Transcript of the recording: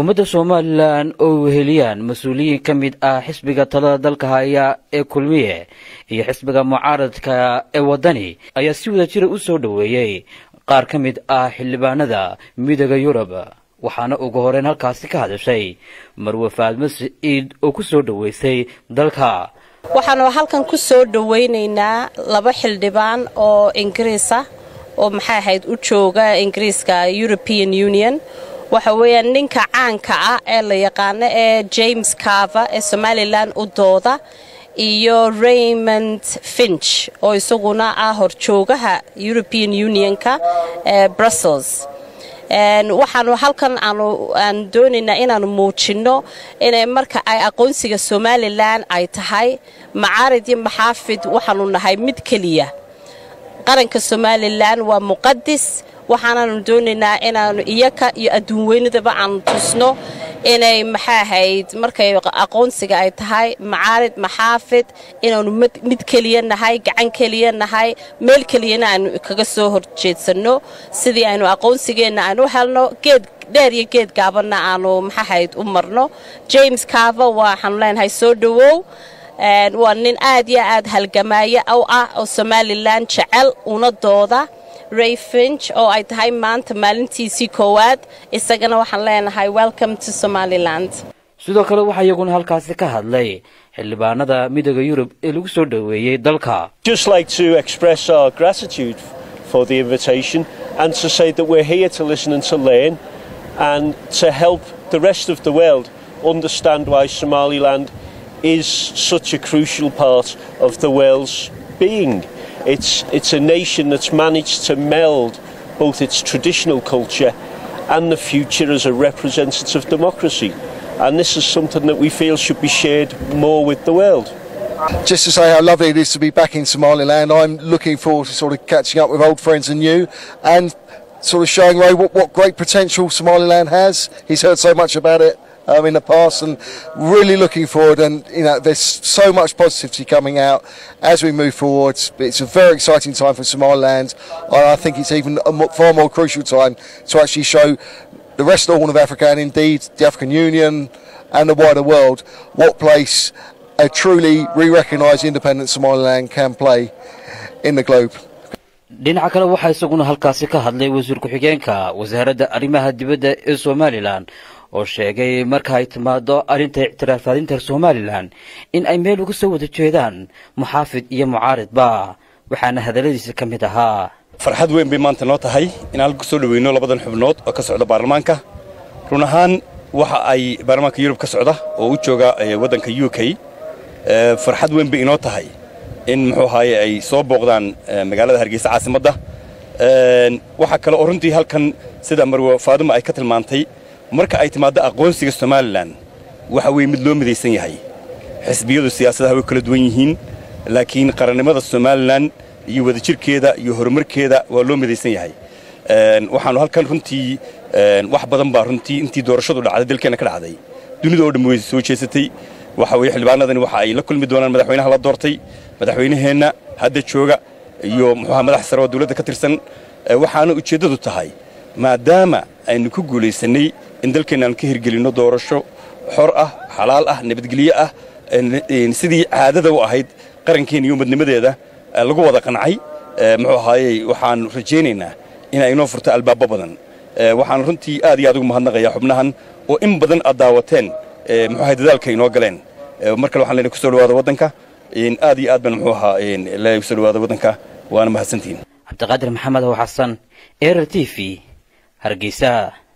xukuumadda somalilan oo weheliyaan mas-uuliyiin ka mid ah xisbiga talada dalka haya ee kulmiye iyo xisbiga mucaaradka ee waddani ayaa si wada jira u soo dhoweeyey qaar ka mid ah xildhibaanada midooda yurub waxaana ugu horeyn halkaasi ka hadashay marwe faadmo siciid oo ku soo dhoweysay dalka waxaanu halkan ku soo dhowaynaynaa laba xildhibaan oo ingiriisa oo maxay ahayd u jooga ingiriiska european union waxa weeyaan ninka caanka ah ee la yaqaano ee james carver ee somalilan u dooda iyo raymond finch oo isaguna ah horjoogaha european unionka ee brussels waxaanu halkan aan doonaynaa inaanu muujinno inay marka ay aqoonsiga somalilan ay tahay macaarid iyo maxaafid waxaanu nahay mid keliya qaranka somalilan waa muqadis waxaanaanu doonaynaa inaanu iyaka iyo adduunweynadaba aanu tusno inay maxaa ahayd markay aqoonsiga ay tahay macaarid maxaafid inaanu mid keliya nahay gacan keliya nahay meel keliyana aanu kaga soo horjeedsanno sidii aynu aqoonsigeenna aanu helno geed dheer iyo geed gaabanna aanu maxaahayd u marno james carver waxaanu leenahay soo dhowow waa nin aad iyo aad halgamaayo u ah oo somalilan jecel una dooda ray finch oo ay tahay maanta maalintiisii koowaad isagana waxaan leenahay welcome to somaliland sidoo kale waxaa iyaguna halkaasi ka hadlay xildhibaanada midooda yurub ee lagu soo dhoweeyey dalka just like to express our gratitude for the invitation and to say that we're here to listen and to learn and to help the rest of the world understand why somaliland is such a crucial part of the world's being It's, it's a nation that's managed to meld both its traditional culture and the future as a representative democracy. And this is something that we feel should be shared more with the world. Just to say how lovely it is to be back in Somaliland, I'm looking forward to sort of catching up with old friends and new and sort of showing Ray what, what great potential Somaliland has. He's heard so much about it um, in the past and really looking forward and you know there's so much positivity coming out as we move forward it's a very exciting time for Somaliland and I think it's even a far more crucial time to actually show the rest of the Horn of Africa and indeed the African Union and the wider world what place a truly re-recognised independent Somaliland can play in the globe dhinaca kale waxaa isaguna halkaasi ka hadlay wasiir ku-xigeenka wasaaradda arrimaha dibadda ee somalilan oo sheegay marka ay timaado arrinta ictiraafadinta somalilan in ay meel uga soo wada jeedaan muxaafid iyo mucaaridba waxaana hadalladiisa ka mid ahaa farxad weyn bay maanta noo tahay in halka kusoo dhaweyno labadan xubnood oo ka socda baarlamaanka run ahaan waxa ay baarlamaanka yurub ka socda oo u jooga waddanka u k farxad weyn bay inoo tahay in muxuu ahaaye ay soo booqdaan magaalada hargeysa caasimadda waxaa kale oo runtii halkan sida marwe faadima ay ka tilmaantay marka ay timaaddo aqoonsiga somalilan waxa weeye mid loo midaysan yahay xisbiyadu siyaasadaha way kala duwan yihiin laakiin qarannimada somalilan iyo wadajirkeeda iyo horumarkeeda waa loo midaysan yahay waxaannu halkan runtii wax badan baa runtii intii doorashadu dhacday dalkeenna ka dhacday dunida oo dhan way soo jeesatay waxa weeye xildhibaanadani waxa ay la kulmi doonaan madaxweynaha la doortay madaxweynaheenna hadda jooga iyo muxuuha madax sare oo dawladda ka tirsan waxaana ujeeddadu tahay maadaama aynu ku guulaysannay in dalkeenna aan ka hirgelinno doorasho xor ah xalaal ah nabadgelyo ah sidii caadada u ahayd qarankeena iyo umadnimadeeda lagu wada qancay muxuu ahaayey waxaan rajaynaynaa in ay inoo furto albaabo badan waxaan runtii aad iyo aad ugu mahadnaqayaa xubnahan oo in badan aad daawateen muxuu ahay dadaalka inoo galeen mar kale waxaan leenahay kusoo dhawaada waddanka aad iyo aad baan muxuu ahaa leeyahay kusoo dhawaada waddanka waana mahadsantihiin cabdiqaadir maxamed oo xasan erer t v hargeysa